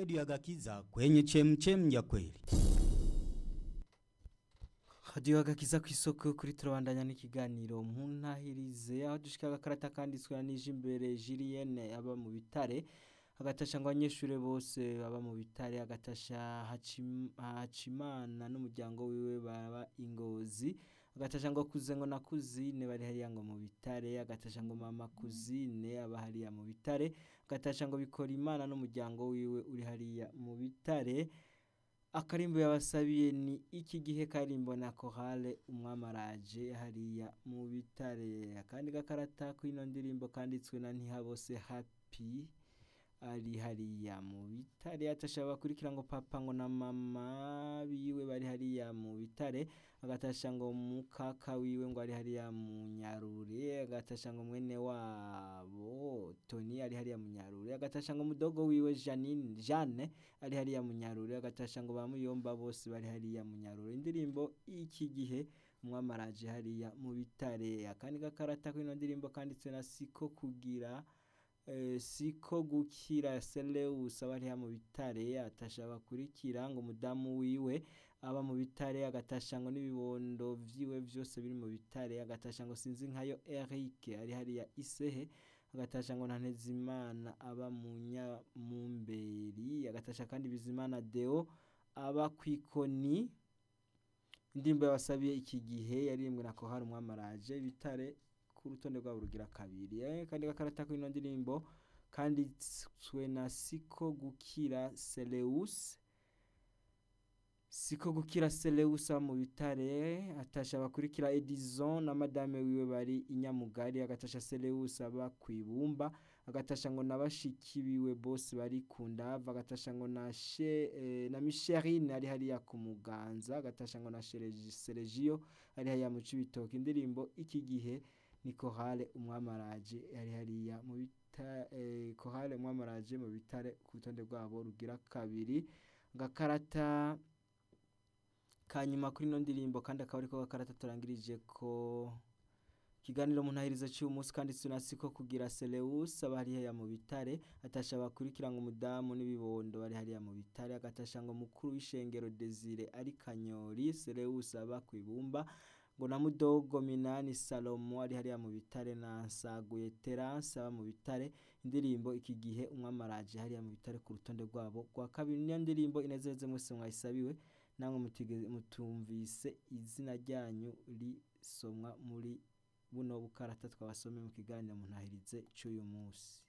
redio ya Gakiza kwenye chemchem ya kweli. hadiyo agakiza ku isoko kuri turabandanya n'ikiganiro mu ntahirize aho dushika agakarata kanditswe na nije imbere Julienne aba mu bitare agatasha ngo abanyeshuri bose baba mu bitare agatasha Hacim- hacimana n'umuryango wiwe baba ingozi agatasha ngo kuze ngo na kuzine bari hariya ngo mu bitare agatasha ngo mama kuzine aba hariya mu bitare agatasha ngo bikora imana n'umuryango wiwe uri hariya mu bitare akarimbo yabasabiye ni iki gihe karimbo na korale umwamaraje hariya mu bitare akandi gakarata k'ino ndirimbo kanditswe na ntihabose happy ari hariya mu bitare atashaba bakurikira ngo papa ngo na mama biwe bari hariya mu bitare agatasha ngo mukaka wiwe ngo ari hariya mu nyarure agatasha ngo mwene wabo Tony ari hariya mu nyarure agatasha ngo mudogo wiwe Janine Jeanne ari hariya mu nyarure agatasha ngo bamuyomba bose bari hariya mu nyarure indirimbo iki gihe umwamaraje hariya mu bitare akandi gakarata k'ino ndirimbo kanditswe na siko kugira eh, siko gukira Seleus aba hariya mu bitare atasha bakurikira ngo umudamu wiwe aba mu bitare agatasha ngo n'ibibondo vyiwe vyose biri mu bitare agatasha ngo sinzi nkayo Eric ari hariya isehe agatasha ngo na Ntezimana aba mu Nyamumberi agatasha kandi Bizimana Deo aba kwikoni indirimbo yabasabiye iki gihe yaririmbwe na Kohari umwamaraje bitare ku rutonde rwabo rugira kabiri eh, kandi gakarata k'ino ndirimbo kanditswe na Siko gukira Seleus Siko gukira Seleus aba mu bitare atasha bakurikira Edison na madame wiwe bari inyamugari agatasha Seleus aba kwibumba agatasha ngo nabashiki biwe bose bari kundava agatasha ngo na she eh, na Micheline ari hariya ku muganza agatasha ngo na Seregi- Sergio ari hariya mu cibitoke indirimbo iki gihe ni Kohale umwamaraje ari hariya mu bita eh, Kohale umwamaraje mu bitare ku rutonde rwabo rugira kabiri gakarata kanyuma kuri ino ndirimbo kandi akaba ariko gakarata turangirije ko ikiganiro mu ntahirizo cy'uyu munsi kandi tunasiko kugira Seleus aba hariya mu bitare atasha bakurikira ngo umudamu n'ibibondo bari hariya mu bitare agatasha ngo mukuru w'ishengero Desire ari Kanyori Seleus aba kwibumba ngo na mudogo minani Salomo ari hariya mu bitare na Nsaguye Terence aba mu bitare indirimbo iki gihe umwamaraje hariya mu bitare ku rutonde rwabo rwa kabiri niyo ndirimbo inezereze mwese mwayisabiwe namwe mutigeze mutumvise izina ryanyu risomwa muri buno bukarata twabasomeye mu kiganiro mu ntahirize cy'uyu munsi